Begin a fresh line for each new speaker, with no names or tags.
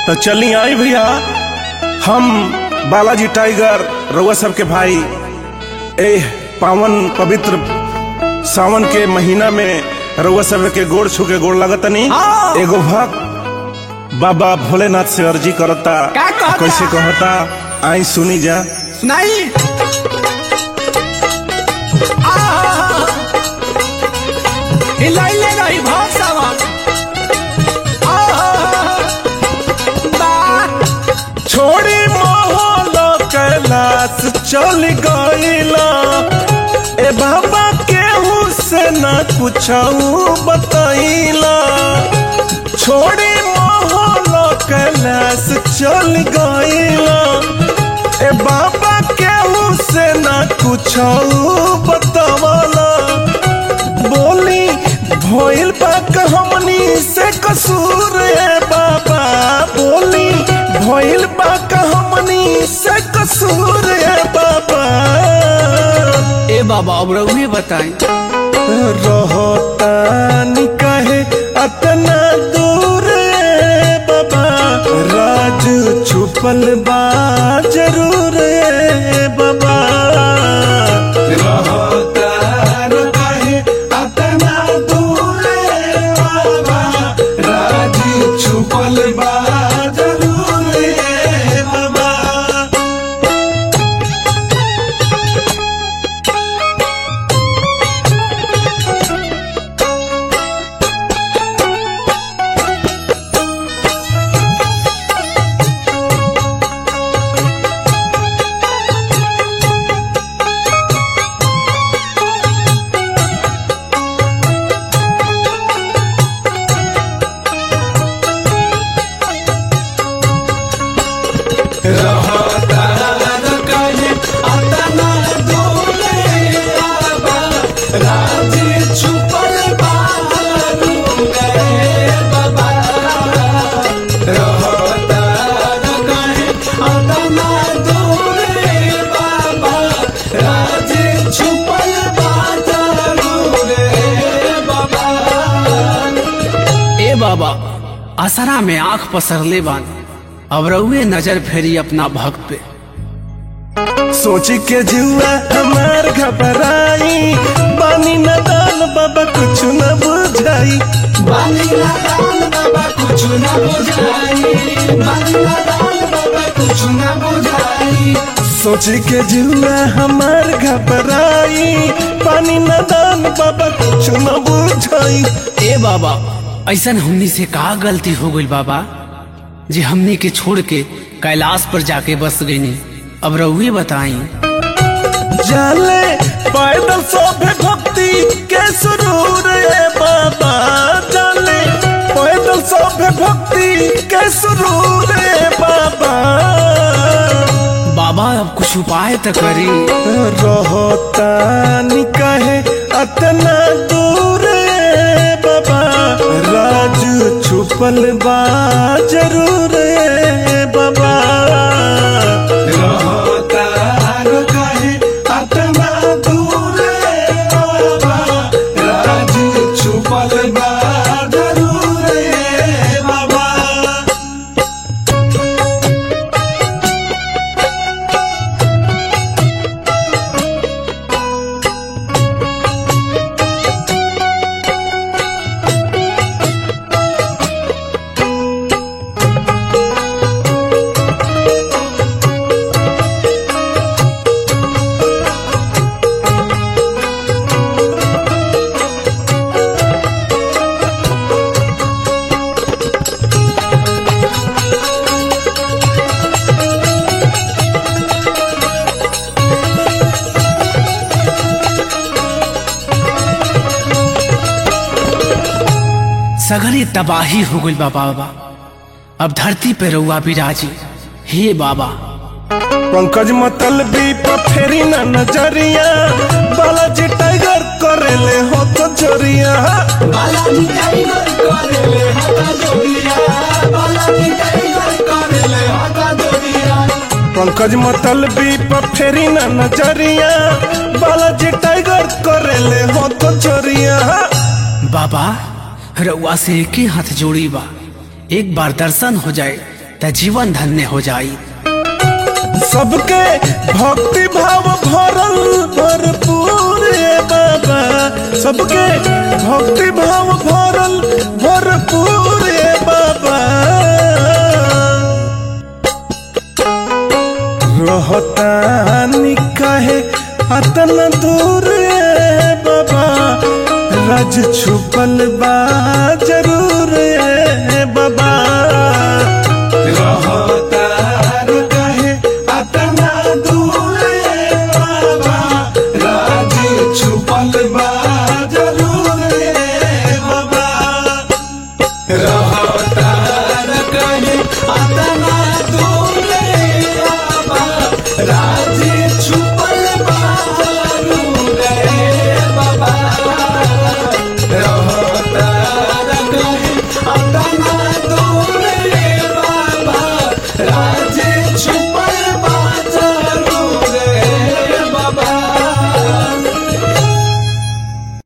तो चली आई भैया हम बालाजी टाइगर रउआ सबके भाई ए पावन पवित्र सावन के महीना में रउआ सब के गोड़ छू के गोड़ लगतनी
हाँ।
एगो भक्त बाबा भोलेनाथ से अर्जी करता
का कहता?
कैसे कहता आई सुनी जा
सुनाई हिलाइले रही भाव सावन
छोड़ी मोहलो कैलाश चल गईला ए बाबा केहू से न कुछ बतैला छोड़ी मोहलो कैलाश चल गईला ए बाबा केहू से न कुछ बतवला बोली भइल बा हमनी से कसूर है बाबा बोली भइल बा हमनी से कसूर है बाबा
ए बाबा अब रउहे बताई
रहतानी कहे अतना दूर है बाबा राज छुपल बा जरूर है बाबा रहतार कहे अतना दूर है बाबा राज छुपल बा जरूर है बाबा
ए बाबा असरा में आंख पसरले बान अब रउहे नजर फेरी अपना भक्त पे
सोची के जुआ हमार घबराई बानी न दान बाबा कुछ न बुझाई
बानी लाल बाबा कुछ न बुझाई बानी लाल बाबा कुछ न बुझाई
सोची के जुआ हमार घबराई पानी न दान बाबा कुछ न बुझाई
ए बाबा ऐसन हमनी से का गलती हो गई बाबा जे हमनी के छोड़ के कैलाश पर जाके बस गईनी अब रउहे बताई
जाले पैदल सोभे भक्ति के सुरूर है बाबा जाले पैदल सोभे भक्ति के सुरूर है बाबा
बाबा अब कुछ उपाय तो करी
रहतानी कहे अतना दूर है बाबा राज छुपल बा जरूर है बाबा रहतार कहे अतना दूर है बाबा राज छुपल बा जरूर है बाबा
सगरी तबाही हो गई बा बाबा अब धरती पे रउआ बिराजी हे बाबा
पंकज मतलबी पर फेरी ना नजरिया बालाजी टाइगर करेले हो तो जोरिया पंकज मतलबी पर फेरी ना नजरिया बालाजी टाइगर करेले हो तो जोरिया
बाबा रउआ से एक ही हाथ जोड़ी बा एक बार दर्शन हो जाए त जीवन धन्य हो जाई
सबके भक्ति भाव भरल भरपूर ए बाबा सबके भक्ति भाव भरल भरपूर ए बाबा रहता काहे अतन दूर ए बाबा रज छुपल बा जरूर ए बाबा रहतार काहे अतना दूर ए बाबा राज छुपल बा जरूर ए बाबा रहतार काहे अतना दूर ए बाबा राज छुपल बा जरूर ए बाबा रहतार काहे अतना